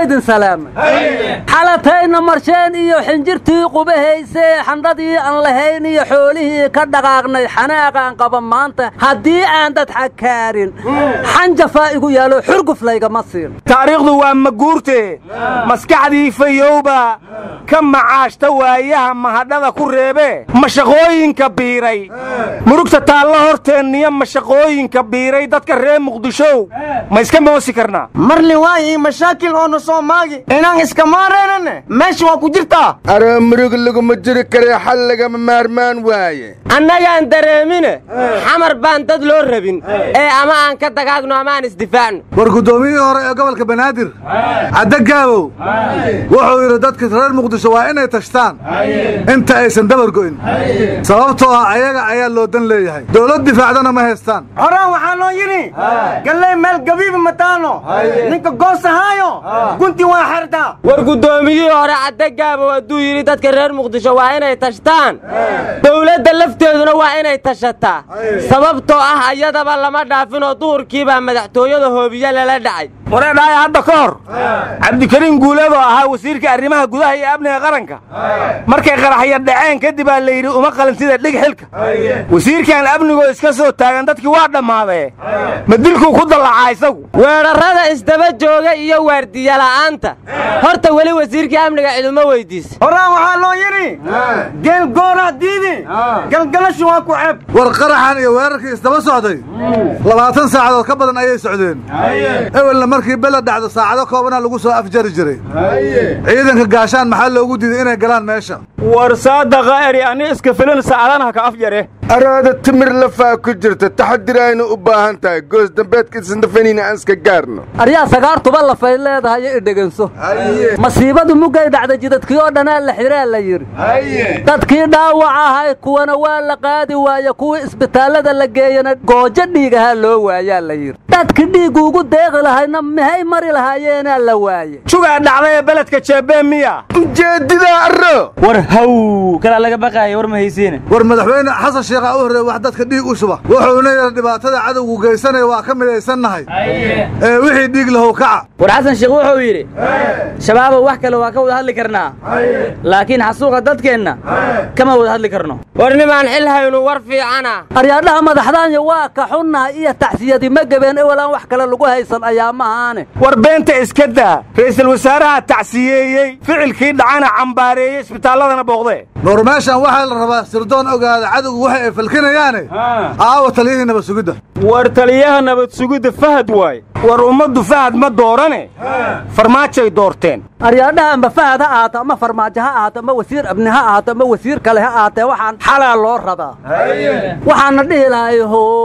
waydin salaamay xalatayna marsheen iyo xinjirtii qubahaysee xandhadii aan lahayn iyo xoolihii ka dhaqaaqnay xanaaqaan qaba maanta haddii aan dad xakaarin xanjafaa igu yaalo xurguf laygama siin taariikhdu waa maguurte maskaxdii fayowba ka macaashta waayaha mahadhada ku reebe mashaqooyinka biiray murugta taalla horteenniyo mashaqooyinka biiray dadka reer muqdishow ma iska moosi karnaa marli waayi mashaakil oo na soo maagi inaan iska maaraynane meesha waa ku jirtaa aroo murug laguma jiri karee xal lagama maarmaan waaye annagaan dareemine xamar baan dad loo rabin ee ama aan ka dagaagno ama aan isdifaacno war guddoomiyihii hore ee gobolka banaadir cadde gaabow wuxuu yidhi dadka reer muqdisho waa inay tashtaan inta aysan dabar go'in sababtoo ah ayaga ayaa loo dan leeyahay dowlad difaacdana ma haystaan horaan waxaa loo yidhi galley meel gabiibi mataano ninka goosahaayo gunti waa xertaa war guddoomiyihii hore cadde gaabow hadduu yidhi dadka reer muqdisho waa inay tashtaan dowladda lafteeduna waa inay tashataa sababtoo ah ayadaba lama dhaafinoo duhurkiibaa madaxtooyada hoobiye lala dhacay wareedhaaya hadda ka hor cabdikariim guuleed oo ahaa wasiirka arrimaha gudaha iyo amniga qaranka markay qaraxya dhaceen kadib aa la yidhi uma qalin sida dhig xilka wasiirkan amnigoo iska soo taagan dadkii waa dhammaadee ma dilkuu ku dallacaa isagu weerarrada isdaba jooga iyo waardiyala'aanta horta weli wasiirkii amniga ciduma weydiisa horaan waxaa loo yidhi geel goonaa diidi galgalashu waa ku ceeb war qaraxan iyo weerarkii isdaba socday labaatan saacadood ka badan ayay socdeen ewelna markii bela dhacdo saacado koobana lagu soo afjari jiray ciidanka gaashaan maxaa loogu diiday inay galaan meesha war saadaqa eri ani iska filin saacadanaha ka afjare araada timir lafaa ku jirta taxadir aynu u baahan tahay goos dambeedka isndafaniina aan iska gaarno aryaa sagaartuba lafay leedahay i dheganso masiibadu muggay dhacday jidadkii oo dhanaa la xiraa la yidhi dadkii dhaawac ahay kuwana waa la qaadi waaye kuwii isbitaallada la geeyana goojo dhiigahaa loo waayaa la yidhi dadkii dhiiggu ugu deeqi lahayna mahay mari lahaayeenaa la waaye jugaa dhacday ee beledka jeebee miya ujeedidaa arro war haw kalaa laga baqaaya war ma haysiine war madaxweyne xasan sheekhaa u horreey wax dadka dhiig u shuba wuxuuna yidhi dhibaatada cadowgu geysanaya waa ka midaysannahay ee wixii dhiig lahow kaca war xasan sheekh wuxuu yidhi shabaabow wax kale waa ka wada hadli karnaa laakiin xasuuqa dadkeenna kama wada hadli karno war nimaan xil haynu war fiicana aryaadhaha madaxdaanya waa ka xunnahay iyo taxsiyadii ma gebeen ewelaan wax kale lagu haysan ayaamahaane war beenta iska daa ra'iisul wasaaraha tacsiyeeyey ficilkii dhacana cambaareeyey isbitaalladana booqdee war meeshan waxaa la rabaa sirdoon ogaada cadowgu waxa ay falkinayaane aawa taliyihii nabad sugidda war taliyaha nabad sugidda fahad waay war ummaddu fahad ma doorane farmaajay doorteen aryaadhaha amba fahad ha ahaato ama farmaajo ha ahaato ama wasiir abni ha ahaato ama wasiir kale ha ahaatee waxaan xalaa loo rabaa waxaana dhihi lahay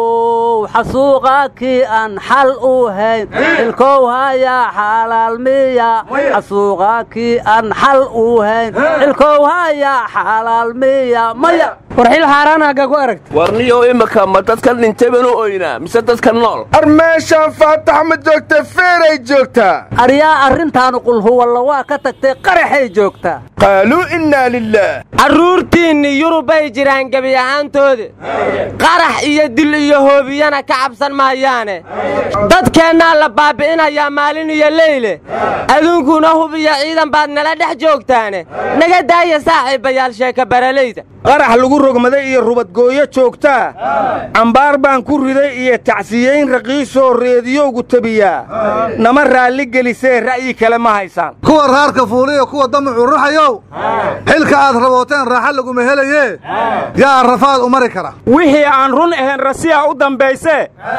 how xasuuqa kii aan xal u hayn xilkow hayaa xalaal miya xasuuqa kii aan xal u hayn xilkow hayaa xalaal miya maya war xil xaaraan hagga ku aragta warniyow imika ma dadkan dhintay baan u oynaa mise dadka nool ar meeshaan faatax ma joogta feeray joogtaa aryaa arrintaanu qulhuwalla waa ka tagtay qaraxay joogtaa qaaluu innaa lilaah carruurtiinni yurubbay jiraan gebi ahaantooda qarax iyo dil iyo hoobiyana ka cabsan maayaane dadkeennaa la baabbi'inayaa maalin iyo leyle aduunkuna hub iyo ciidan baad nala dhex joogtaane naga daaya saaxiibayaal sheeka baralayda qarax lagu rogmaday iyo rubadgooyo joogtaa cambaar baan ku riday iyo tacsiyeyn raqiisoo reediyowgu tabiyaa nama raalli gelisee ra'yi kale ma haysaan kuwa raarka fuuliyo kuwa damacu ruxayow xilka aad rabooteen raaxa laguma helayee yaa rafaad u mari kara wixii aan run ahayn rasiya u dambayse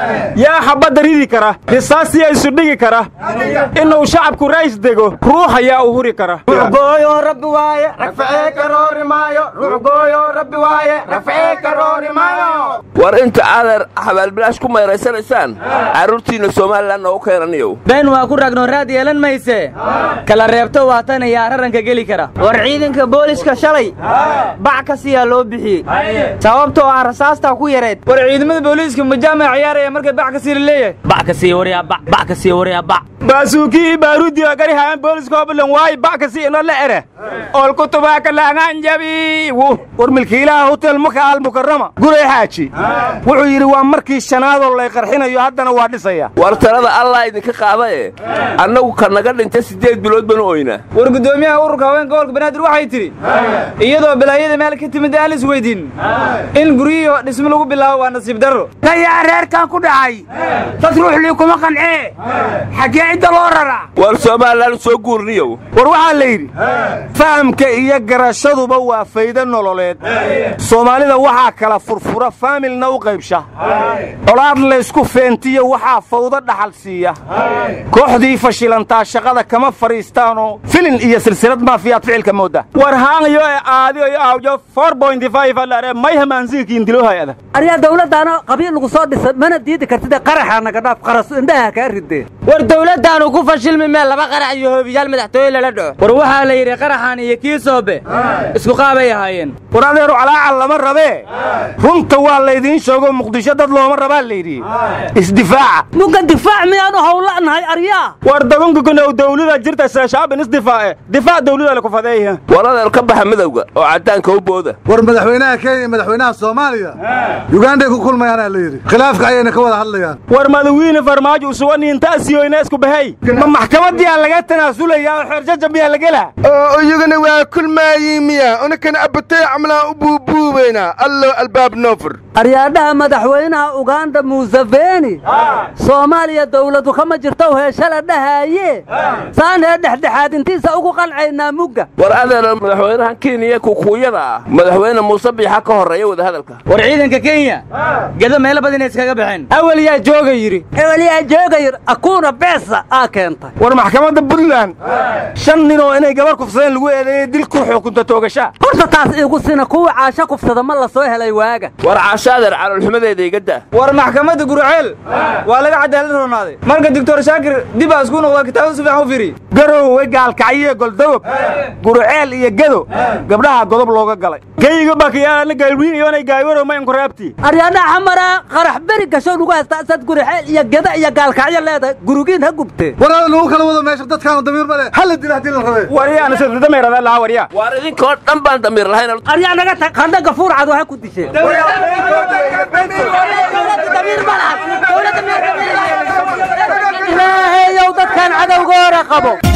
yaa xabbadda ridi kara risaasiya isu dhigi kara inuu shacabku rays dego ruux ayaa u huri kara ruuxgooyo rabbi waaye ragfacee karoori maayo ruuxgooyo rabbi waaye ragfacee karoori maayo war inta adeer xabaalbilaash ku mayraysanaysaan carruurtiinna somalilan noogu keenaniyow been waa ku ragnoo raad yeelan mayse kala reebto waa tan ayaa raranka geli kara war ciidanka booliska shalay bac ka siyaa loo bixiyey sababtoo ah rasaastaa ku yareed war ciidamada booliiska majaamaca ciyaaraya markay bac ka sii la leeyahay bac ka sii waryaa bac bac ka sii waryaa bac baasuukii baaruudiga garihaan booliska oblan waayi ba'kasi ino la ere olkutubaaka laangaan jabi war milkiilaha hotel maka almukarama guray xaaji wuxuu yidhi waa markii shanaadoo lay qarxinayo haddana waa dhisaya war talada allah idinka qaadae annagu ka naga dhinta siddeed bilood banu oynaa war guddoomiyaha ururka haweenka gobolka banaadir waxay tidhi iyadoo balaayada meel ka timid aan is weydiin in guryihi dhismo lagu bilaabo waa nasiib darro kayaa reerkan ku dhacay dad ruuxlii kuma qancee xaggee cidda loo raraa war somalilan soo guurniyow war waxaa la yidhi fahamka iyo garashaduba waa faydo nololeed soomaalida waxaa kala furfura faamilna u qaybsha colaad laysku feentiyo waxaa fawdo dhaxal siiya kooxdii fashilantaa shaqada kama fadhiistaanoo filin iyo silsilad maafiyaad ficilka mooda war haangayo ee aadiyo iyo awjo alare may hamaansiinkiin dilohayada aryaa dawladdaana qabiil lagu soo dhisa mana diidi kartide qaraxa naga dhaaf qarasu indhaha kaa ridee war dawladdaanu ku fashilmi meel laba qarax iyo hoobiyaal madaxtooye lala dhaco war waxaa la yidhi qaraxan iyo kii soobe isku qaabay ahaayeen war adeeru calaacal lama rabee runta waa laydiin sheego muqdisho dad looma rabaa layidhi isdifaaca muga difaac miyaanu howla'nahay aryaa war dabanka kunow dawlada jirta shaabin isdifaace difaac dawlada la kufadeeya war adeer ka baxa midowga oo caddaanka u booda war madaxweynaha kenya iyo madaxweynaha soomaaliya yuganday ku kulmayaanaa la yidhi khilaafka ayayna ka wada hadlayaan war madawiine farmaajo usuganiintaasiyoyna isku bahay ma maxkamadiyaa laga tanaasulayaa oo xeerjaja miyaa la gelaa oo iyagana waa kulmaayiin miya unakana abatay camlaan u buubuubaynaa allo albaab noofur aryaadhaha madaxweynaha uganda museveni soomaaliya dawladu kama jirto heeshale dhahaaye saanee dhexdhexaadintiisa ugu qancaynaa mugga war adeer madaxweynaha kenya kukuuyada ah madaxweyne muuse biixa ka horreeya wadahadalka war ciidanka kenya gedo meelo badan iskaga baxeen awal yaa jooga yidhi eweliyaa joogayir akuuna beesa aa keentay war maxkamadda puntland shan ninoo inay gabar kufsadeen lagu eedeeyey dil ku xukunta toogashaa horta taas iigu sina kuwa caasho kufsada ma la soo helay waaga war caasho adeer caloolxumadeeda iga daa war maxkamadda guruceel waa laga cadaalad roonaaday marka doctor shaakir dib aa isku noqda kitaabada si fiican u fiiriy garowe gaalkacyiyo goldogob guruceel iyo gedo gabdhaha godob looga galay geyga bakiyaalana gaalwiinayonay gaawaro mayankoraabti aryaadhaha xamaraa qarax beri gasho nugu haystaa isaad gurixeel iyo geda iyo gaalkacyo leedahay gurugiin ha gubtee war lagu kala wado meesha dadkaanu damiir ma leh halla dila haddii la rabee waryaana sidadameerada lahaa waryaa waar idinkoo dhan baan damiir lahayn aryaa naga tag qandha gafuurcad waxa ku disheen ilaahayow dadkan cadowgoora qabo